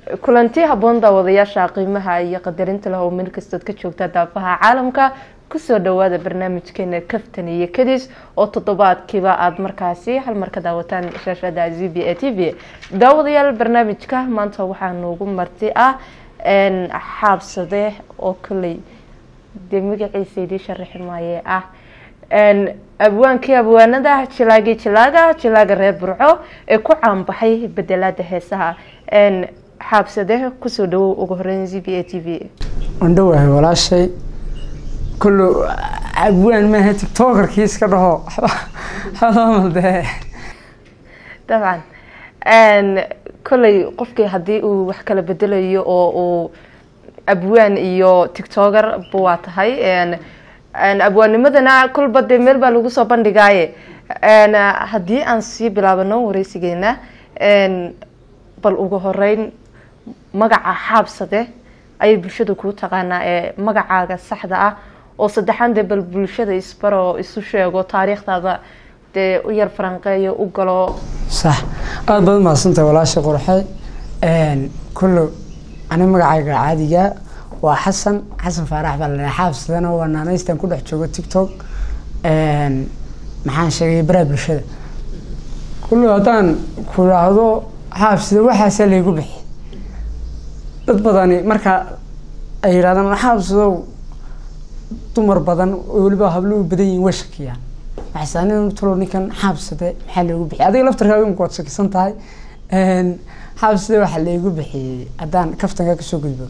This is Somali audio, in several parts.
kulanti habboon daawadayaasha qiimaha iyo qadarinta leh oo meel kastood ka joogta daafaha caalamka kusoo dhawaada barnaamijkeena kaftan iyo kadis oo toddobaadkiiba aada markaasi hal mar ka daawataan shaashada z b a t v daawadayaal barnaamijka maanta waxaa noogu marti ah xaabsade oo koley dee magaciisa idii sharaxi maaye ah abwaankii abwaanada jilaagii jilaaga jilaaga reer burco ee ku caanbaxay bedelaada heesaha xaabsade kusoo dhawow ugu horeyn z b a t v andhowahay walaashay kullu abwaan maaha tictokerkii iska dhaho xamalde dabcan kolley qofkii haddii uu wax kala bedelayo oo uu abwaan iyo tictoker ba waa tahay abwaanimadana kolba dee meel baa lagu soo bandhigaaye haddii aan sii bilaabano wareysigeena bal ugu horeyn magaca xaabsade ayay bulshada kuu taqaanaa ee magacaaga saxda ah oo saddexaan dee bal bulshada isbaro isu sheego taariikhdaada dee u yar faranqeeyo u galo sax aada baad mahadsantahay walaasha qurxe kullu ani magacayga caadiga waa xasan xasan faarax baa la xaabsadana waa naanaystan ku dhex joogo tictok maxaan sheegay baraha bulshada kullu haddaan ku idhaahdo xaabsida waxaasaa laygu bixi dad badani marka ay yidhahdaan xaabsadow dumar badan oo weliba habluhu badan yihin way shakiyaan waxaysanin tulo ninkan xaabsade maxaa loogu bixiyay adiga laftarkaaga imika waad shakisan tahay xaabsade waxaa laygu bixiyey haddaan kaftanka kasoo gudbo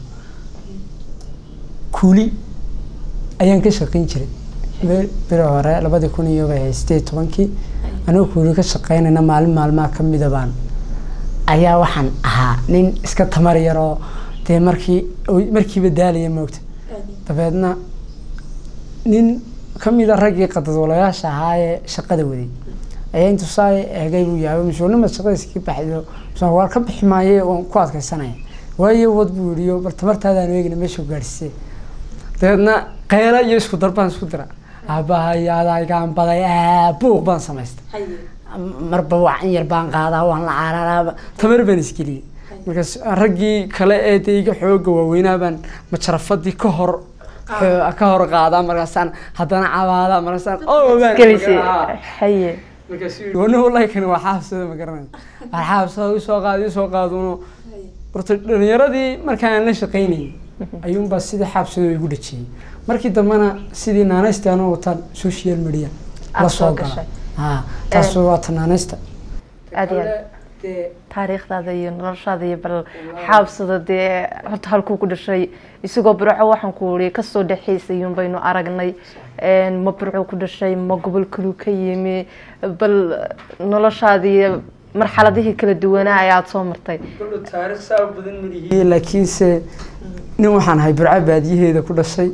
kuuli ayaan ka shaqeyn jiray beri hore labadii kun iyo bay sideed tobankii anigoo kuuli ka shaqeynayna maalin maalmaha kamida baan ayaa waxaan ahaa nin iska tamar yar oo dee markii markiiba daalaya moogta dabeedna nin kamida raggii qadadwalayaasha ahaa ee shaqada waday ayaa intuu saa eegay buu yaabay masuulnimad shaqadiis ka baxdo waa ka bixi maaye waan ku adkaysanaya waayo wad buu yihiyo bal tamartaadaan eegna meesha gaadhsisee dabeedna qeyla iyo isku darbaan isku dira aabahayadaygaan baday buuq baan samaystay marba wacan yar baan qaadaa waan la cararaa tamar baan isgeliyey markaas raggii kale ee dee iga xooga waaweynaa baan majarafadii ka hor ka hor qaadaa markaasaan haddana cabaadaa markaasaan haye wana wallahi kani waa xaabsada ma garanay waa xaabsada usoo qaad usoo qaaduno horta dhalinyaradii markaan la shaqaynayay ayuunbaa sidii xaabsada igu dhajiyey markii dambena sidii naanaysta anoo wataan social media la soo gala ha taas waa tanaanaysta aada iyo aad taariikhdaada iyo noloshaada iyo bal xaabsada dee horta halkuu ku dhashay isagoo burco waxaan ku ii kasoo dhexaysayun baynu aragnay ma burco ku dhashay ma gobol kaluu ka yimi bal noloshaada iyo marxaladihii kala duwanaa ayaad soo martay laakiinse nin waxaan ahay burco baadiyaheeda ku dhashay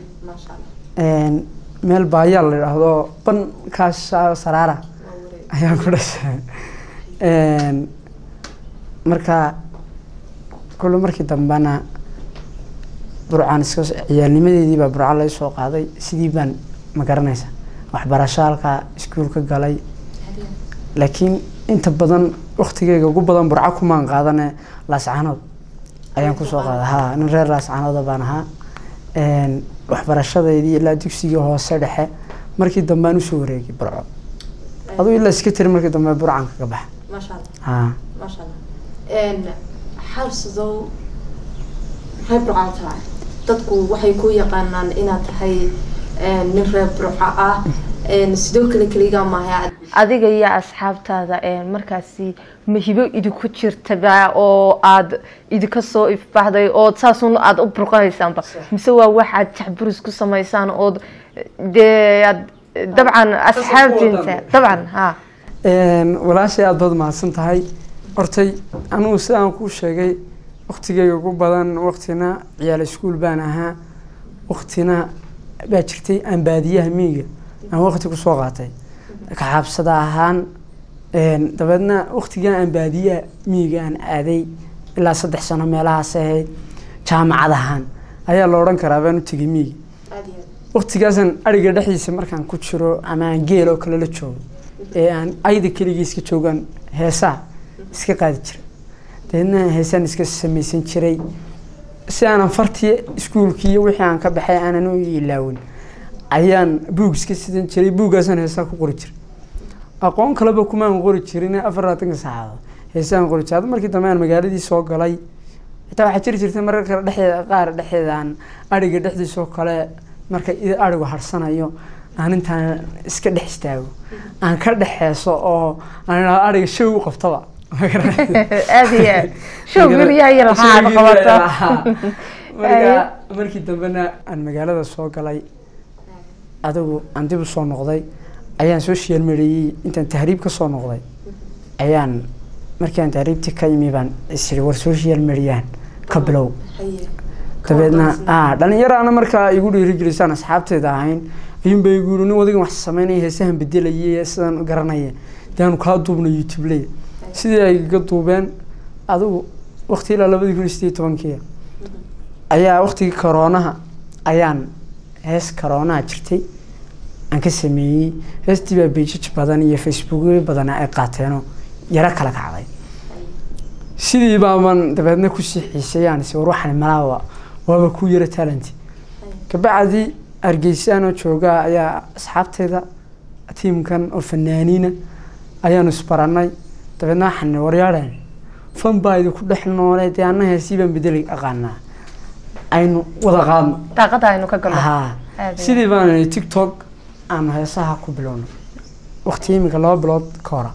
meel baayaa la idhaahdo bankaas saraara ayaan ku dhashay marka kullo markii dambena burcaan iska ciyaalnimadeedii baa burco laga soo qaaday sidii baan ma garanaysa waxbarasho halkaa iskuulka galay laakiin inta badan waktigeyga ugu badan burco kumaan qaadane laascanood ayaan kusoo qaaday ha nin reer laascanooda baan ahaa waxbarashadeydii ilaa dugsigii hoose dhexe markii dambaan usoo wareegay burco aduu ilaa iska tiri markii dambe burcan kaga baxa maasha allah ha maasha allah xabsadow maxay burcaa tahay dadku waxay ku yaqaanaan inaad tahay nin reer burco ah sidoo kale keligaa maaha adiga iyo asxaabtaada markaasi mahibo idinku jirtaba oo aada idinka soo ifbaxday oo saasun aada u burqanaysaanba mise waa waxaad jacburis ku samaysaan ood dee aad dabcan asxaabtiinta dabcan ha walaashay aada baad mahadsan tahay hortay anugu sidaan kuu sheegay waktigeyga ugu badan waktina ciyaal iskuol baan ahaa waktina baa jirtay aan baadiyaha miyiga aan wakti kusoo qaatay kaxaabsada ahaan dabeedna waktigan aan baadiyaha miyiga aan aaday ilaa saddex sano meelahaas ahayd jaamacad ahaan ayaa la odhan karaa baan u tegay miyiga waktigaasaan ariga dhexdiisa markaan ku jiro ama aan geel oo kale la joogo ee aan ayda keligii iska joogaan heesaha iska qaadi jira dabeedna heesaan iska samaysan jiray si aanan fartii iskuulkii iyo wixii aan ka baxay aanan u ilaawin ayaan buug iska sidan jiray buuggaasaan heesaa ku qori jiray aqoon kaleba kumaan qori jirin afar labaatanka saacadood heesaan qori jiray markii dambe aan magaaladii soo galay xitaa waxaa jiri jirtay marar kale dhexdeeda qaar dhexdeedaan adhiga dhexdiisoo kale marka adhigu harsanayo aan intaan iska dhex istaago aan ka dhexeeso oo aan idhahdo adhiga show u qabtaba aada iyo aad show guryaha iyo laxaad qabata marka markii dambena aan magaalada soo galay adigu aan dib u soo noqday ayaan social mediayey intaan tahriib ka soo noqday ayaan markii aan tahriibtii ka imi baan isiri war social mediahan ka bilow dabeedna dhalinyaraana markaa igu dhiirigelisaan asxaabteeda ahayn ayuunba igu yiri nin wadigan wax sameynaya heesahan bedelayay sidan garanaya daanu kaa duubna youtube leya sidii ay ga duubeen adigu waqti ilaa labadii kun iyo sideed tobankii ayaa waqtigii koroonaha ayaan hees koroonaha jirtay aan ka sameeyey heestii baa beijaj badan iyo facebookyo badan ay qaateenoo yaro kala kacday sidii baaban dabeedna kusii xiisayaan is war waxaan malaaba waaba ku yara talenti kabacdi hargeysaanoo joogaa ayaa asxaabteeda tiimkan oo fanaaniina ayaanu isbaranay dabeedna waxaan waryaadheen fan baa idinku dhex noole dee anna heesii baan bedeli aqaanaa aynu wada qaadno daaqada aynu ka galno haa Aad iyo sidii baan tiktok aanu heesaha ku bilowno waqti iminka laba bilood ka hora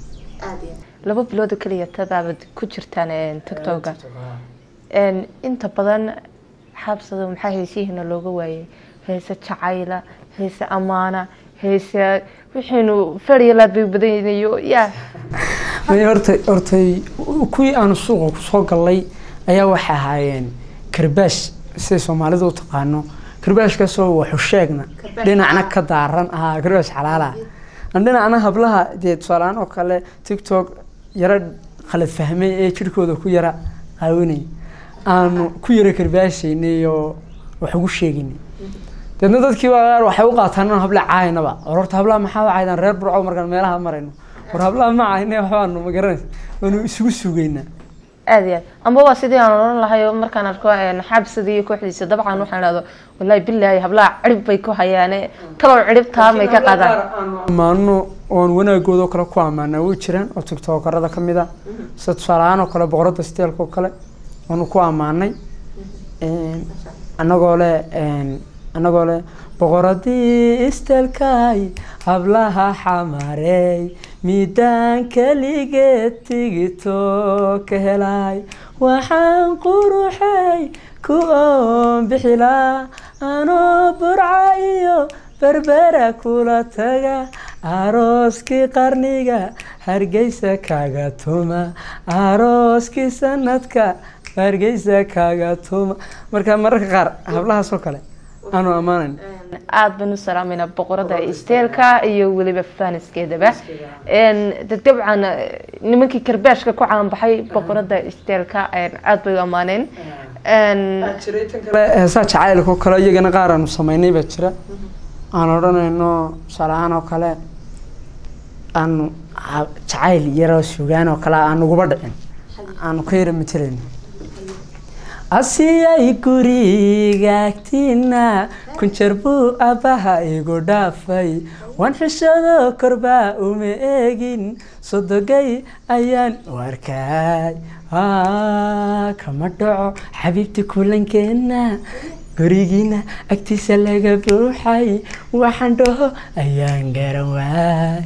laba bilood oo keliya tadaabad ku jirtaan een, tiktoka een, inta badan xabsada maxaa heesihiina looga waayay heese jacayla heese amaana heese wixiinu fadhiyalaad bay badanayo ya may horta hortay kuwii aanu suuqa kusoo gallay ayaa waxay ahaayeen karbaash siday soomaalidu u taqaano karbaashkaasoo waxu sheegna dhinacna ka daaran ahaa karbaash xalaala aan dhinacna hablaha dee tusaaleaan oo kale tiktok yaro khalad fahmay ee jirkooda ku yara qaawinay aanu ku yara karbaashaynay oo wax ugu sheegaynay deedna dadkii baa qaar waxay u qaataan inaan habla caaynaba war horta hablaha maxaa u caydaan reer burco markaan meelaha marayno war hablaha ma caayne waxbaanu ma garanaysa waanu isugu sugaynaa aada iyo aad amba waa sidii aan odhan lahay oo markaan arko een, xabsada iyo kooxdiisa dabcan waxaan idhahdo wallaahi bilaahi hablaha cirib bay ku hayaane talow ciribtaa may ka qadaan ammaano oon wanaagooda oo kale ku ammaanaa way jiraan oo tiktokarada ka mid a sida tusaaleahaan oo kale boqoradda steelka oo kale waanu ku ammaanay Een, annagoo leh een, annagoo leh boqoradii isteelkay hablaha xamarey miidaan keligeed tigito ka helay waxaan quruxay ku oon bixilaa anoo burca iyo berbera kula taga arooskii qarniga hargeysa kaga tuma arooskii sanadka hargeysa kaga tuma marka mararka qaar hablahaas oo kale aanu ammaanayn aada baan u salaameynaa boqorada isteelka iyo weliba faniskeedaba Een, dad dabcan eh, nimankii karbaashka ku caanbaxay boqorada isteelka een, aada bay u ammaaneen Een, jiray tan kale heesaa jacaylka oo kale iyagana qaar aanu sameynay baa jira aan odhanayno tusaale ahaan oo kale aanu ha- jacayl yaroo sugaan oo kale aan uguba dhicin aanu ka yara matalayno asiyay guriga agtiina kunjar buu abbaha igu dhaafay waan xishado korbaa uma eegin sodogay ayaan u arkay Aa, kama dhaco xabiibti kulankeena gurigiina agtiisa laga buuxay waxaan dhaho ayaan garan waay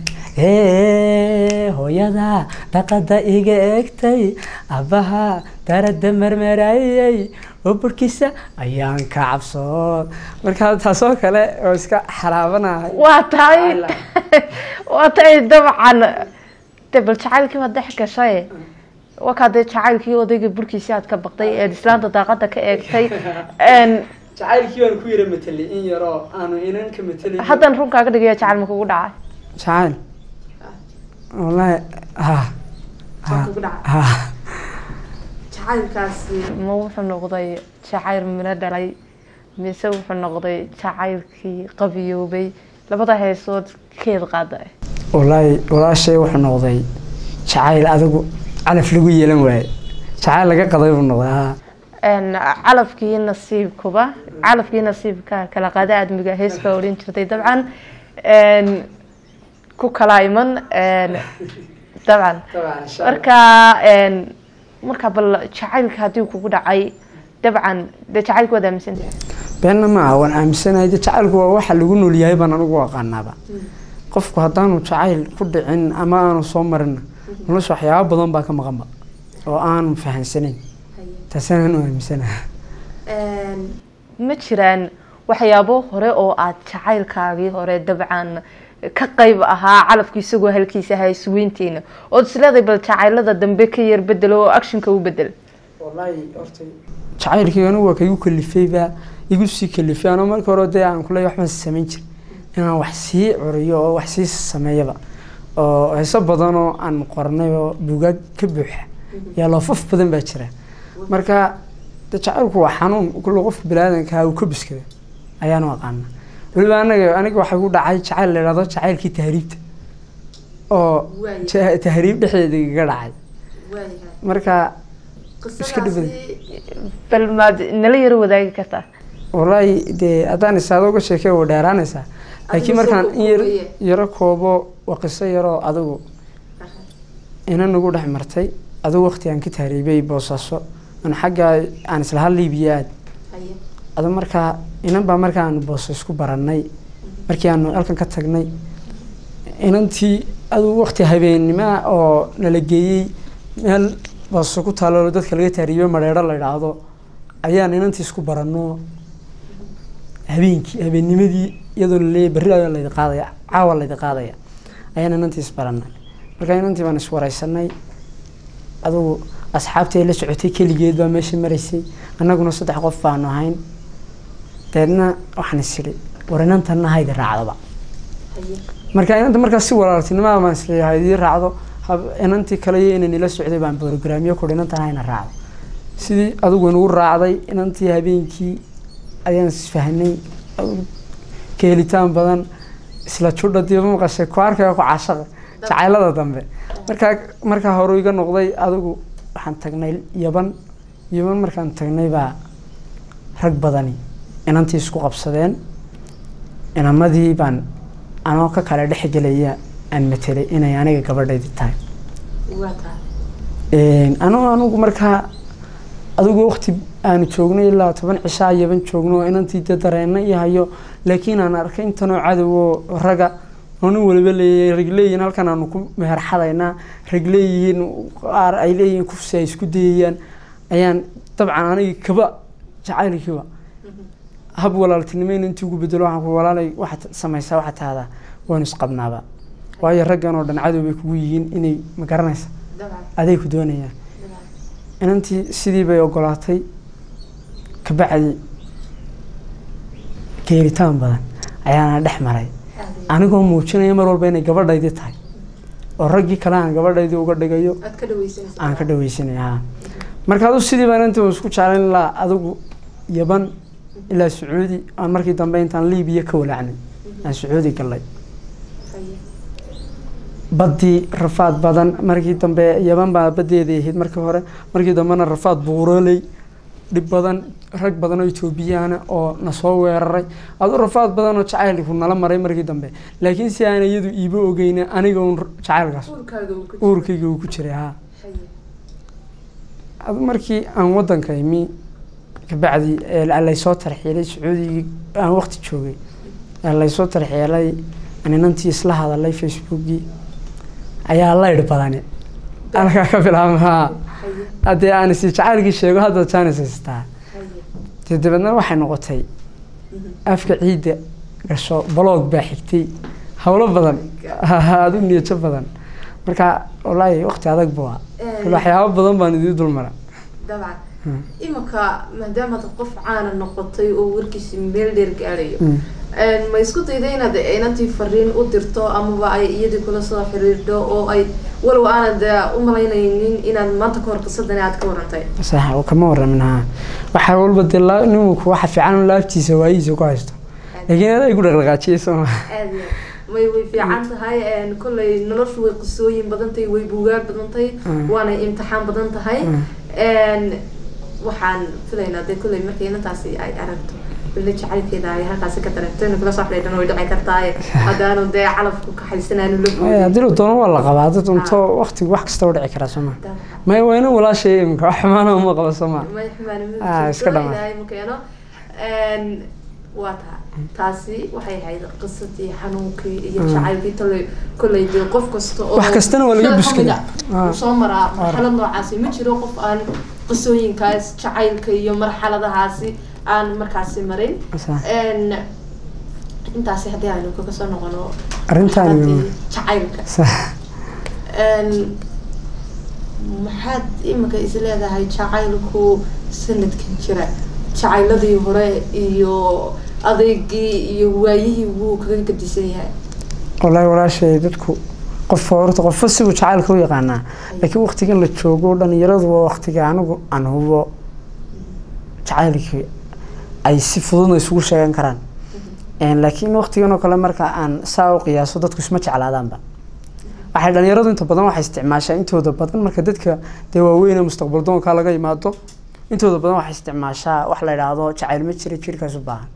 Ee, hooyada dhaqada iga egtay abbaha darada marmarayay oo burkiisa ayaan ka cabsood marka taasoo kale oo iska xalaabanahay waa tahay waa tahay dabcan de bal jacaylkii baad dhex gashay wakaa dee jacaylkii odayga burkiisi aad ka baqday eed islaanta daaqada ka eegtay Een, jacaylkii baan ku yara matelay in yaroo aanu inan ka matelay haddan runkaaga dhigaya jacayl ma kugu dhacay jacayl wallaahi ha Waa kugu dhacay. ha jacaylkaasi ma wuxuu noqday jacayl mina dhalay mise wuxuu noqday jacaylkii qabiyoobay labada heesood keed qaada wallaahi walaashay wuxuu noqday jacayl adigu calaf lagu yeelan waaye jacayl laga qaday buu noqday haa Een, calafkii nasiibkuba calafkii nasiibka kala qaada aadmiga hees baa odhan jirtay dabcan Een, ku kala iman een, dabcan marka een, marka bal jacaylka haddii kugu dhacay dabcan dee jacaylka waad aaminsantahay beenna ma aha waan aaminsanahay de jacaylku waa waxa lagu nool yahay baan anigu aqaanaaba qofku haddaanu jacayl ku dhicin ama aanu soo marinna nolosha waxyaaba badan baa ka maqanba oo aanu fahansanayn taasaan u aaminsanaha ma jiraan waxyaabo hore oo aad jacaylkaagii hore dabcan ka qayb ahaa calafku isagoo halkiisa ahaa isweynteena ood isleeday bal jacaylada dambe ka yar bedelo oo actionka u bedel jacaylkii anigu waa kaigu kalifayba igu sii kalifay anoo marka hore dee aan kule waxbaan samayn jir inaan wax sii curiyo oo wax sii sameeyaba oo heeso badan oo aan qornay oo buugaag ka buuxa yaa loofaf badan baa jira marka de jacaylku waa xanuun kulle qofka biniaadanka uu ka biskada ayaanu aqaana weliba anaga aniga waxay ku dhacay jacayl la yidhahdo jacaylkii tahriibta oo ja- tahriib dhexdeeda igaga dhacay marka iska dhibada bal maad nala yaro wadaagi kartaa wallaahi dee haddaan isaado uga sheekey waa dheeraanaysaa laakiin markaan in yar yaro koobo waa qiso yaroo adigu ina nagu dhex martay adigu waqti aan ka tahriibay boosaaso aan xagga aan islaha liibiya aad adu markaa inan baa markaa aanu booso isku barannay markii aanu halkan ka tagnay inantii adigu waqti habeennimoa oo nala geeyey meel booso ku taalo dadka laga tahriibay madheero la idhaahdo ayaan inantii isku baranno habeenkii habeennimadii iyadoo laleeyahy berri ayaa laydi qaadaya caawa laydi qaadaya ayaan inantii isbarannay marka inantii baan iswareysanay adugu asxaabtii ay la socotay keligeed baa meesha maraysay annaguna saddex qof baanu ahayn deedna waxaan isiri war inantanna haydi raacdaba marka inanta markaas si walaaltinimada baan isiri haydii raacdo hab- inantii kale iyo inan ila socday baan brograamyo kudhi inantan hayna raacdo sidii adigu inugu raacday inantii habeenkii ayaan isfahnay adigu ka helitaan badan isla judha diiba maqashay ku arkaya ku caashaqa jacaylada dambe markaa markaa hore iga noqday adigu waxaan tagnay yaban yaban markaan tagnay baa rag badani inantii isku qabsadeen inamadii baan anoo ka kale dhexgelaya aan matelay inay aniga gabadhaydi tahay anoo anigu markaa adigu waqti aanu joognay ilaa toban cishaa yaban joogno oo inantii de dareena iyo hayo laakiin aan arkay intanoo cadow oo raga oo nin waliba leeyahay rag leeyihiin halkan aanu ku meherxadaynaa rag leeyihiin qaar ay leeyihiin kufsi ay isku dayayaan ayaan dabcan anigi kaba jacaylkiiba hab walaaltinimo in intii ugu bedelo waxaan ku walaalay waxaad samaysaa waxaad tahdaa waanu isqabnaaba waayo raggan oo dhan cadow bay kugu yihiin inay ma garanaysa aday ku doonayaan inantii sidii bay ogolaatay kabacdi geeritaan badan ayaana dhex maray anigoo muujinaya mar walba inay gabadhaydii tahay oo raggii kale aan gabadhaydii uga dhigayo aan ka dhaweysanay ha marka adu sidii baan inta isku jeclayn ilaa adigu yaban ilaa sacuudi aan markii dambe intaan liibiya ka walaacnay aan sacuudi galay baddii rafaad badan markii dambe yaban baa badeeda ahayd markii hore markii dambena rafaad buuroley dhib badan rag badan oo etoobiyana oo nasoo weeraray adu rafaad badan oo jacaylku nala maray markii dambe laakiin si aan iyadu iiba ogeyna aniga un jacaylkaas uurkayga uu ku jiray ha adu markii aan wadanka imi kabacdi laysoo tarxiilay sacuudigii aan waqti joogay laysoo tarxiilay aan inantii isla hadalay facebookii ayaa laydh badani halkaa ka bilaabma ha haddee aan isi jacaylkii sheego hadda jaanis haystaa dee dabeedna waxay noqotay afka ciidda gasho baloog baa xigtay howlo badan adu niyajo badan marka wallaahi waqti adag bua waxyaabo badan baan idii dulmara dabcan imanka maadaamaad qof caana noqotay oo warkiisi meel dheer gaadhayo ma isku dayda inaad inantii fariin u dirto amaba ay iyadii kula soo xiriirto oo ay walow aanad u malaynaynin inaad maanta kahor qisadani aad ka warantay sax kama waramin ha waxaa walba dee la- ninku waxa fiican in laabtiisa waayihiisa ku haysto laakiin adaa igu dhaqdhaqaajiyay soo ma aad iyo may way fiican tahay een, kolley noloshu way qisooyin badan tahay way buugaag badan tahay Mm. waanay imtixaan badan tahay Mm. een, waxaan filaynaa dee kolley markay inantaasi ay aragto bille jacaylkeeda ay halkaasi ka dareento inu kula soo xidhiidhan way dhici kartaaye haddaanu dee calafku kaxaysanaanu la Ee, boodin haddii la doono waa la qabaa dad unto waqtigu wax kasta u dhici karaa soo ma Daa- maya waa ina walaashay iminka wax xumaana uma qabo soo ma may xumaanimadu Ah, iska jirto, dhamaan. ilaahay ma keeno Een, waa taha taasi waxay ahayd qisadii xanuunkii iyo Mm. jacaylkii toley kolley dee qof kasta oo Wax kastana waa laga sida buskada. kamid ah, Ah. uu soo maraa marxalad noocaasi ma jiro qof aan qisooyinkaas jacaylka iyo marxaladahaasi aan markaasi marin Sax. Een, intaasi haddii aynu kaga soo noqono Arrintaan iyo- marxaladii jacaylka sax Een, maxaad imika is leedahay jacaylku sanadkan jira jacayladii hore iyo adeegii iyo waayihii wuu kaga gadisan yahay wallaahi walaashay dadku qof horta qofba sibuu jacaylka u yaqaanaa laakiin waqtigan la joogo dhalinyaradu waa waqtiga anigu aan hubo jacaylkii ay si fududna isugu sheegan karaan Een, laakiin waqtigan oo kale marka aan saa u qiyaaso dadku isma jeclaadaanba waxay dhalinyaradu inta badan waxay isticmaashaa intooda badan marka dadka dee waaweyn ee mustaqbal doonka laga yimaado intooda badan waxay isticmaashaa wax la idhaahdo jacayl ma jira jirkaas u baahan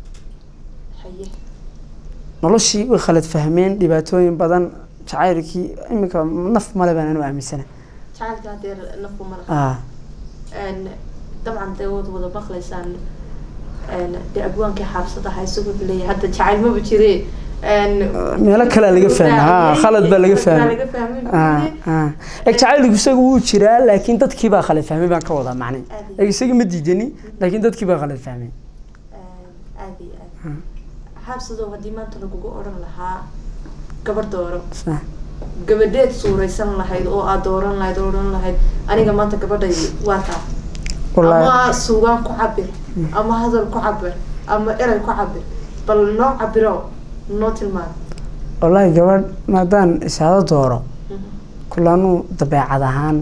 haye noloshii way khalad fahmeen dhibaatooyin badan jacaylkii iminka naf male baan anu aaminsana jacaylka hadeer nafku mala ah Een, dabcan dee wad wada maqlaysaan een, dee abwaankii xaabsadaha isagoo leeyahay hadda jacayl maba jire Een, meelo kalea laga fahmay ha khalad baa laga fahmay laga fahmay ah ah eg jacaylku isaga wuu jiraa laakiin dadkii baa khalad fahmay baan ka wadaa macne eg isaga ma diidani laakiin dadkii baa khalad fahmay aad iyo aad xaabsadow haddii maanta lagugu odhan lahaa gabar dooro sax gabadheed suuraysan lahayd oo aad dooran lahayd oo odhan lahayd aniga maanta gabadhaydi waa taa wallaahi ama suugaan ku cabir ama hadal ku cabir ama erey ku cabir bal noo cabiro noo tilmaan wallaahi gabadh maadaan isaado dooro kulanuu dabeecad ahaan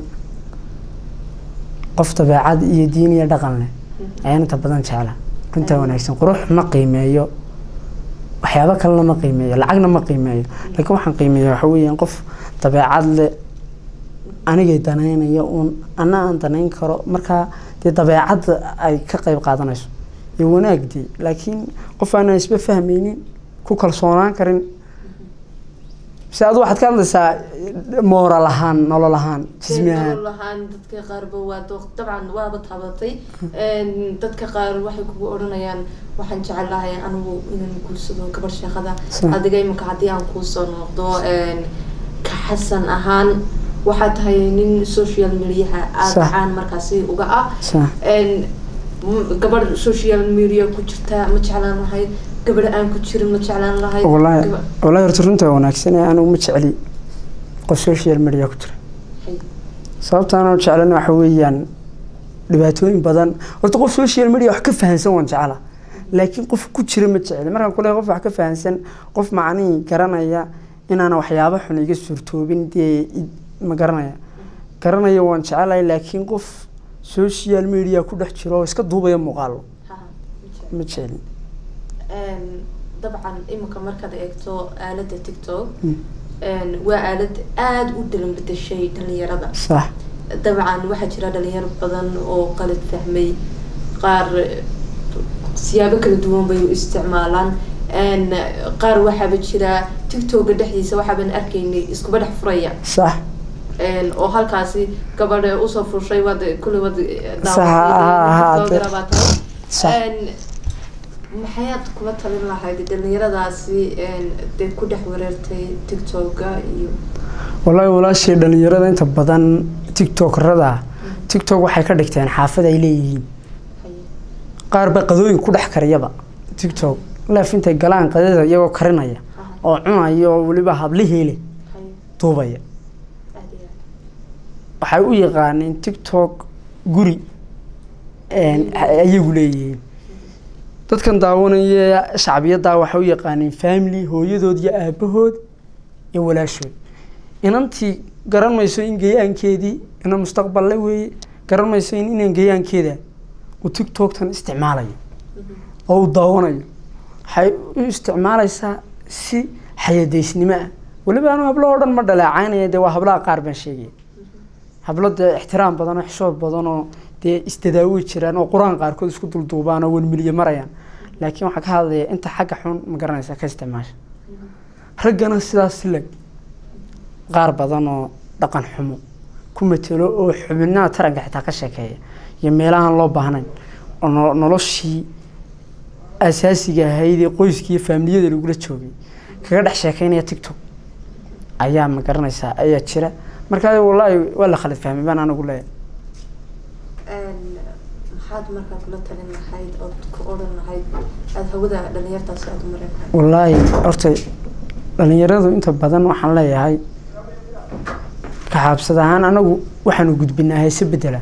qof dabeecad iyo diin iyo dhaqan leh ayaan inta badan jecla runtaa wanaagsan qurux ma qiimeeyo waxyaabo kalena ma qiimeeyo lacagna ma qiimeeyo laakiin waxaan qiimeeya waxa weeyaan qof dabeecad leh anigay danaynayo uun ana aan danayn karo markaa dee dabeecadda ay ka qayb qaadanayso iyo wanaagdii laakiin qof aanan isba fahmaynin ku kalsoonaan karin se adu waxaad ka hadlaysaa mooral ahaan nolol ahaan jismi ahaan nolol ahaan dadka qaarba waa dooq dabcan waaba taabatay dadka qaar waxay kugu odhanayaan waxaan jecelahay anigu inaan guursado gabar sheekada Sa- adiga imika haddii aan kuusoo noqdo ka xasan ahaan waxaa tahay nin social mediaha aada Sax. caan markaasi uga ah Sax. Een, m- gabadh social media ku jirta ma jeclaan lahayd gabadh aan ku jirin ma jeclaan lahayd wallaahi Gaba- wallaahi horta runta waa wanaagsan ee anigu ma jecli qof social media ku jira Hay. sababta aan u jeclan waxa weeyaan dhibaatooyin badan horta qof social media wax ka fahansan waan jecla laakiin qof ku jira ma jecli markaan kule qof wax ka fahansan qof macnihii garanaya inaana waxyaabo xun iga suurtoobin dee i- ma garanaya garanaya waan jecelahay laakiin qof social media ku dhex jiro oo iska duubaya muuqaalo Ha, ha, ma jeclaan. ma jecli Een, dabcan imika markaad eegto aaladda tiktok Mm. een, waa aalad aada u dalan bedeshay dhalinyarada sax dabcan waxaa jira dhalinyaro badan oo qalad fahmay qaar eh, siyaabo kala duwan bay u isticmaalaan Een, qaar waxaaba jira tiktoka dhexdiisa waxaaban arkaynay iskuba dhex furaya sax Een, oo halkaasi gabadha usoo fushay waad kulli wad Sax, ha, ha, de- sax. maxayaad kula talin lahayd dhalinyaradaasi een, dee ku dhex wareertay tiktoka iyo wallaahi walaashii dhalinyarada inta badan tiktokrada tiktok waxay ka dhigteen xaafad ay leeyihiin haye qaar ba qadooyin ku dhex kariyaba tiktok leef intay galaan qadada iyagoo karinaya aha, oo cunaya oo weliba hablihiile haye duubaya aad iyo aad. waxay u yaqaaneen tiktok guri een, ayagu leeyihiin dadkan daawanaya shacbiyaddaa waxay u yaqaaneen family hooyadood iyo aabahood iyo walaashood inantii garan mayso in geyaankeedii ina mustaqballe weeye garan mayso in inan geyaankeeda uu tiktoktan isticmaalayo oo uu daawanayo waxay u isticmaalaysaa si xayadaysnimo ah weliba anu hablo oo dhan ma dhaleecaynaya dee waa hablaha qaar baan sheegaya hablo dee ixtiraam badan oo xishood badan oo dee isdadaawi jiraan oo qur-aan qaarkood isku dulduubaan oo welmiliye marayaan laakiin waxaan ka hadlaya inta xagga xun ma garanaysa ka isticmaasha raggana sidaas leg qaar badan oo dhaqan xumo ku matelo oo xubinaha taranka xitaa ka sheekeeya iyo meelahaan loo baahnayn oo no- noloshii asaasiga ahayd ee qoyskii faamiliyada lagula joogay kaga dhex sheekeynaya tiktok ayaa ma garanaysaa ayaa jira marka wallaahi waa la khalad fahmay baan anigu leeyahay maxaad markaa kula talin lahayd ood ku odhan lahayd aada hawada dhalinyartaasi aada u marin lahayd wallaahi horta dhalinyaradu inta badan waxaan leeyahay kaxaabsad ahaan anagu waxaanu gudbinaa heese bedela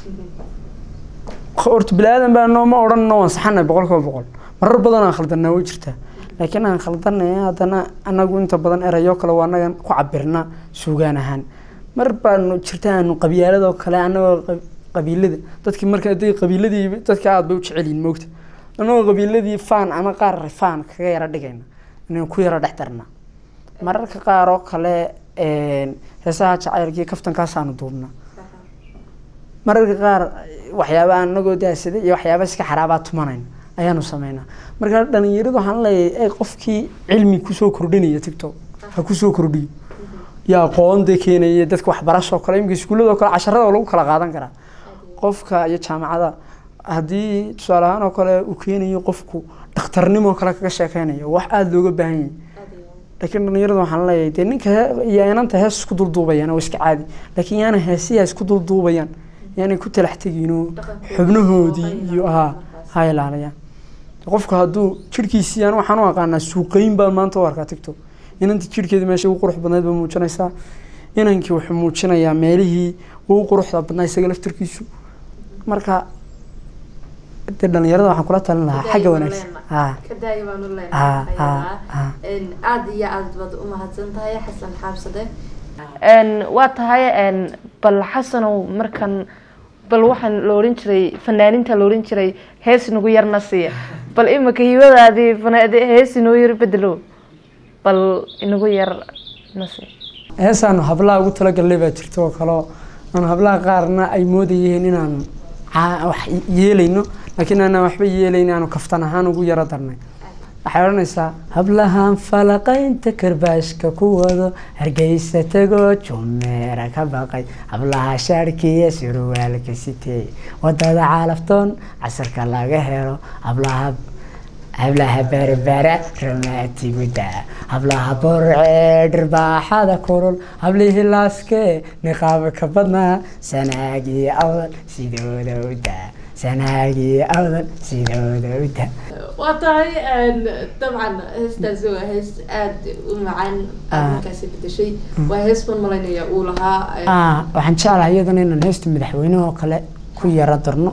horta bini-aadan baa nooma odhan noo ansaxanay boqol kiiba boqol marar badan aan khaldanaa way jirtaa laakiin aan khaldanaya haddana anagu inta badan erayo kale waa anagan ku cabirna suugaan ahaan mar baanu jirta aanu qabyaaladoo kale anagoo qab- qabiilada dadkii marka hadday qabiiladii dadka aada bay u jecel yihin moogta anagoo qabiiladii faan ama qaar faan kaga yara dhigayna inaan ku yara dhex darna mararka qaar oo kale heesaha jacaylkii kaftankaasaanu duubna mararka qaar waxyaaba aan anagoo daasada iyo waxyaaba iska xaraabaa tumanayn ayaanu sameynaa marka dhalinyaradu waxaan leeyahay qofkii cilmi kusoo kordhinaya tiktok ha kusoo kordhiyo iyo aqoonda keenaya dadka waxbarasho kale imika iskuullada kale casharada lagu kala qaadan karaa qofka iyo jaamacada haddii tusaale ahaan oo kale uu keenayo qofku dhakhtarnimo kale kaga sheekeynayo wax aada looga baahan yahay laakiin dhalinyarada waxaan leeyahay dee ninka he- iyo inanta hees isku dulduubayaan waa iska caadi laakiin yaana heesiyaa isku dulduubayaan yaanay ku talax tegiinoo xubnahoodii iyo ha ha ilaaliyaan qofku hadduu jirhkiisii aan waxaan u aqaanaa suuqeyn baan maanta u arkaa tiktok inanta jirhkeeda meesha ugu qurux badnayd baa muujinaysaa inankii wuxuu muujinayaa meelihii ugu quruxda badnaa isaga laftarkiisu marka dee dhalinyarada waxaan kula talin lahaa xagga wanaagsan ha kadaaya baanu ha ha leenahay ha aada iyo aad baad u mahadsan tahay xasan xaabsade waa tahay bal xasanow markan bal waxaan la ohan jiray fanaaninta la ohan jiray hees nagu yarna siiya bal imika hibadaadii fana- hees inoo yar bedelo bal inagu yar na siiya heesaanu hablaha ugu talagalnay baa jirta oo kaleo aanu hablaha qaarna ay moodayeen inaanu caa- wax yeelayno laakiin aanaan waxba yeelayn aanu kaftan ahaan ugu yaro darnay waxay odhanaysaa hablahan falaqaynta karbaashka ku wado hargeysa tego jumeera ka baqay hablaha shaarkiiyo surwaalka sitee wadada caalaftoon casarka laga helo hablaha hablaha berbera ramaatiguda hablaha borcee dhirbaaxada kulul hablihii laaskee niqaaba ka badnaa sanaagii awdal sidooda u daa sanaagii awdal sidooda u daa waa tahay dabcan heestaasi waa hees aada u macaan aad markaasi bedeshay waa hees ban malaynaya uu lahaa Ah, waxaan jeclahay iyadana inaan heesta madaxweynaha oo kale ku yaro darno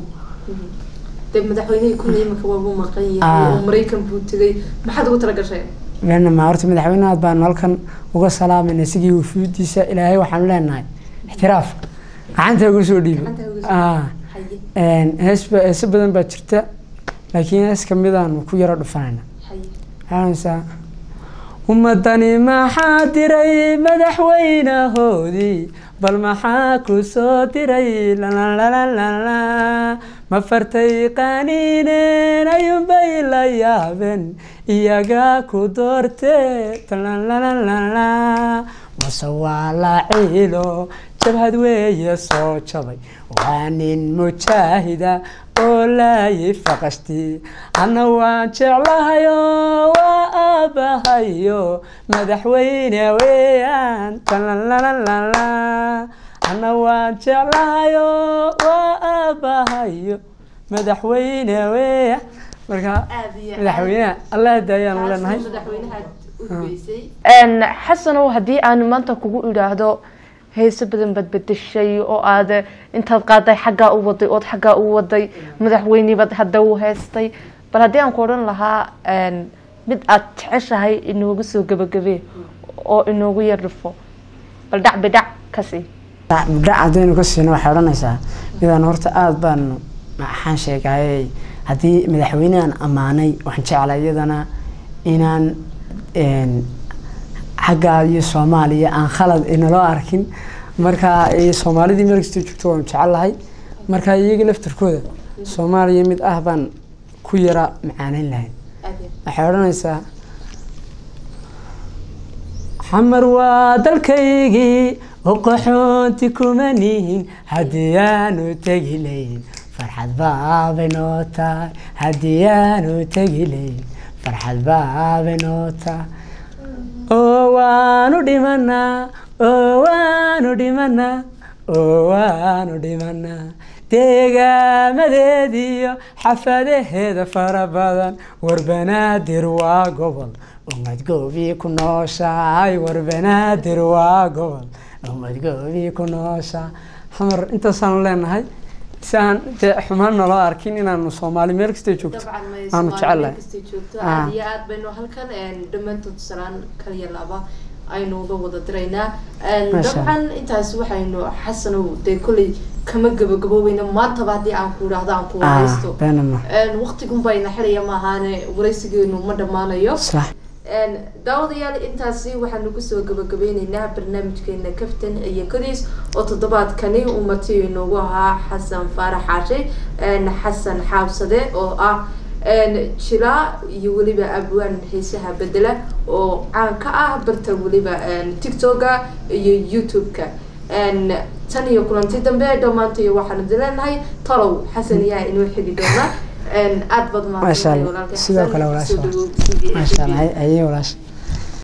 dee madaxweynihii kulley imika waabuu maqan Ah. yahay oo maraykan buu tegay maxaad ugu tala gashay leanna ma horta madaxweynaha baanu halkan uga salaamayna isigii wufuudiisa ilaahay waxaanu leenahay ixtiraaf gacanta ugu soo dhiibo Gacanta ugu soo Ah, haye een, hees ba- heeso badan baa jirta laakiin hees kamidaanu ku yaro dhufanayna haye waxaanaysaa ummadani maxaa diray madaxweynahoodii bal maxaa ku soo diray lalalalalala ma fartay qaniineen ayuunbay la yaabeen iyaga ku doortee talalalala mase waa la ciilo jabhad weeye soo jabay waa nin mujaahida oo laayi faqashti anna waan jeclahayo waa aabahayo madaxweyne weeyaan talalalala anna waan jeclahayo waa aabahayo madaxweyne weeyaan marka aad iyo aad. madaxweynaha allah daayaan Taas leenahay madaxweynaha u hubeysay xasanow haddii aan maanta kugu idhaahdo heeso badan baad bedeshay oo aad intaad qaaday xaggaa u waday ood xaggaa u waday madaxweynibaad hadda u heestay bal haddii aan ku odhan lahaa mid aad jeceshahay inoogu soo gebagabee oo inoogu yar dhufo bal dhac bidhac ka sii dhac haddaynu ka siino waxay odhanaysaa midaan horta aada baanu maxaan sheegayey haddii madaxweynehan ammaanay waxaan jeclaa iyadana inaan een, xaggaa iyo soomaaliya aan khalad inaloo arkin marka eh, soomaalidii meel kastoo joogto waan jecelahay marka iyaga laftarkooda soomaaliya mid ah baan ku yara macaaneyn lahayn waxay odhanaysaa xamar waa dalkaygii oo qaxoonti kuma nihin haddii aanu tegi layn farxad baabay noo tahay haddii aanu tegi layn farxad baabay noo tahay oo waanu dhimanaa oo waanu dhimanaa oo waanu dhimanaa deegaamadeediyo xafadaheeda fara badan warbanaadir waa gobol ummad goobii ku nooshahay warbanaadir waa gobol ummad goobii ku nooshahay xamar intaasaan leenahay si aan dee xumaan naloo arkin inaanu soomaali meel kastay joogto dabcan may aanu soomaaliya jecelahay kastay joogto Ah. aad iyo aad baynu halkan een, dhammaantood salaan kaliya laba aynu uga wada diraynaa Een, Masha dabcan intaas waxaynu xasanow dee kolley kama gabagaboobeyna maantaba haddii aan ku idhaahdo aan ku Ah, waraysto beenama Een, waqtigun bayna xidhaya maahaane waraysigeenu ma dhammaanayo sax Een, daawadayaal intaasi waxaanu kusoo gabagabeyneynaa barnaamijkeena kaftan iyo kodiis oo toddobaadkani uu marti inoogu ahaa xasan faarax xaashe een, xasan xaabsade oo ah een, jilaa iyo weliba abwaan xiisaha bedela oo caan ka ah barta weliba een, tiktoka iyo youtube-ka Een, tan iyo kulanti dambe dhammaantayo waxaanu dileenahay talow xasan yaa inoo xili doona Een, aad baad Masha Allah. walaalkay Sidoo Xasan. kale walaasha. Soo dhawow TV. maasha allah ayay walaasha